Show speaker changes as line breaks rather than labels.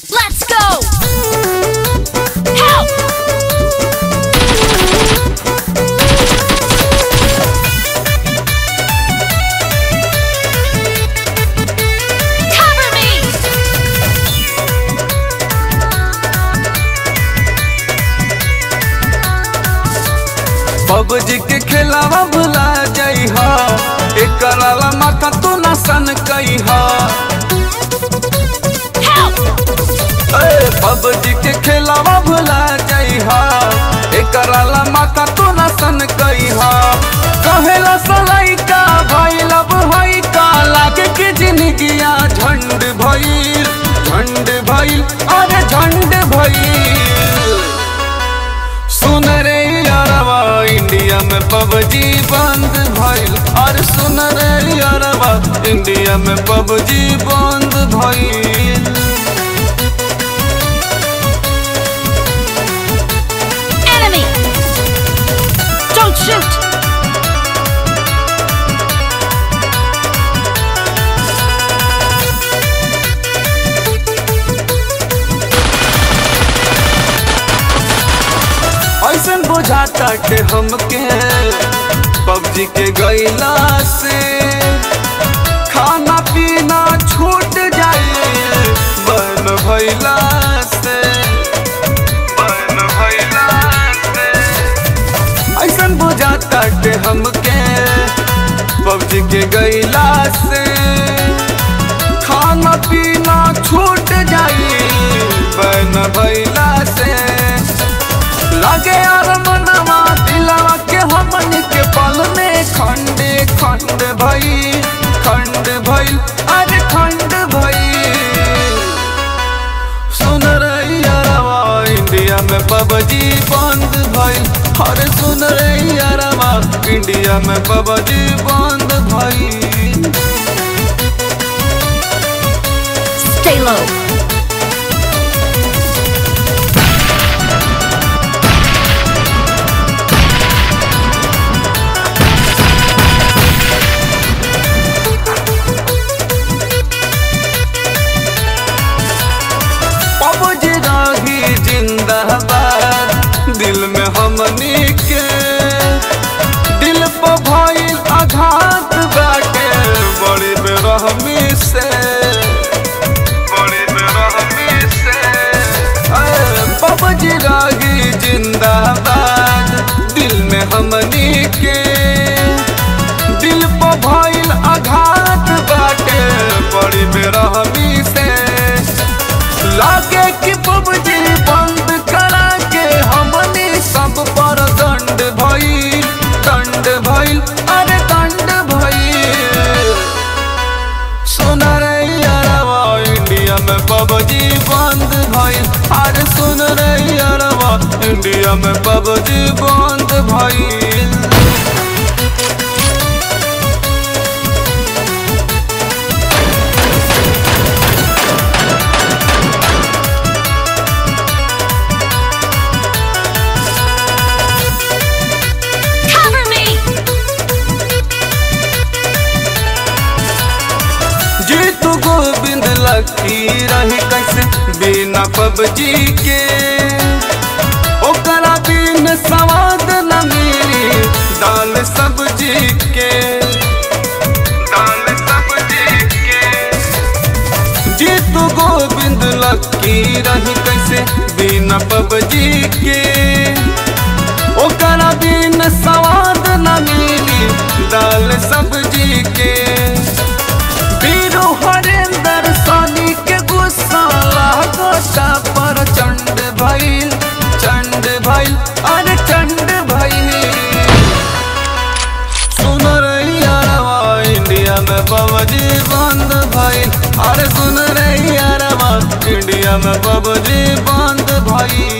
Let's go! Help! Cover me!
PUBG के खेलावा भुला जाइ हा एकर अला माथा तू ना सन कई हा
Help!
पबजी के खेलावा भुला जाइ हा एकर अला माथा तू ना सन कई हा कहेला सलाई का भइल अब हई का लागे के जिंदगिया झंड भइल झंड भइल अरे झंड भइल सुन रे यारवा इंडिया में पबजी बंद भइल और सुन रे यारवा इंडिया में पबजी बंद भइल
Enemy! Don't shoot!
ऐसन बुझाता के हमके पबजी के गईला से खाना पीना छूट जाए बन भइला से बन भइला से ऐसन बुझाता के हमके पबजी के गईला से खाना पीना छूट जाई बन भइला से लगे यार मनवा दिलवा के हमन के पल में खंड खंड भई खंड भइल अरे खंड भई सुन रही यारवा इंडिया में पबजी बंद भइल अरे सुन रही यारवा इंडिया में पबजी बंद भइल
Stay low.
पबजी राही जिंदाबाद दिल में हमनी के दिल पर भइल आघात बाटे बड़ी बेरहमी से बड़ी बेरहमी से अरे पबजी राही जिंदाबाद दिल में हमनी के दिल पर भइल आघात बाटे बड़ी बेरहमी से लागे कि पबजी बंद करा के हमनी सब पर दंड भइल दंड भइल अरे दंड भइल सुन रे यारवा इंडिया में पबजी बंद भइल अरे सुन रे यारवा इंडिया में पबजी बंद भइल
Cover me!
जीतू गोविंद लकी रही कैसे बिना पबजी के ओकरा बिन स्वाद न मिली दाल सब्जी के दाल सब्जी के जीतू गोविंद लकी रही कैसे बिना पबजी के ओकरा बिन स्वाद न मिली दाल सब्जी के वीरू हरेंद्र सोनी के गुस्सा लागोटा पर चंड भइल चंड भइल अरे चंड भइल सुन रही यारवा इंडिया में पबजी बंद भइल अरे सुन रही यारवा इंडिया में पबजी बंद भइल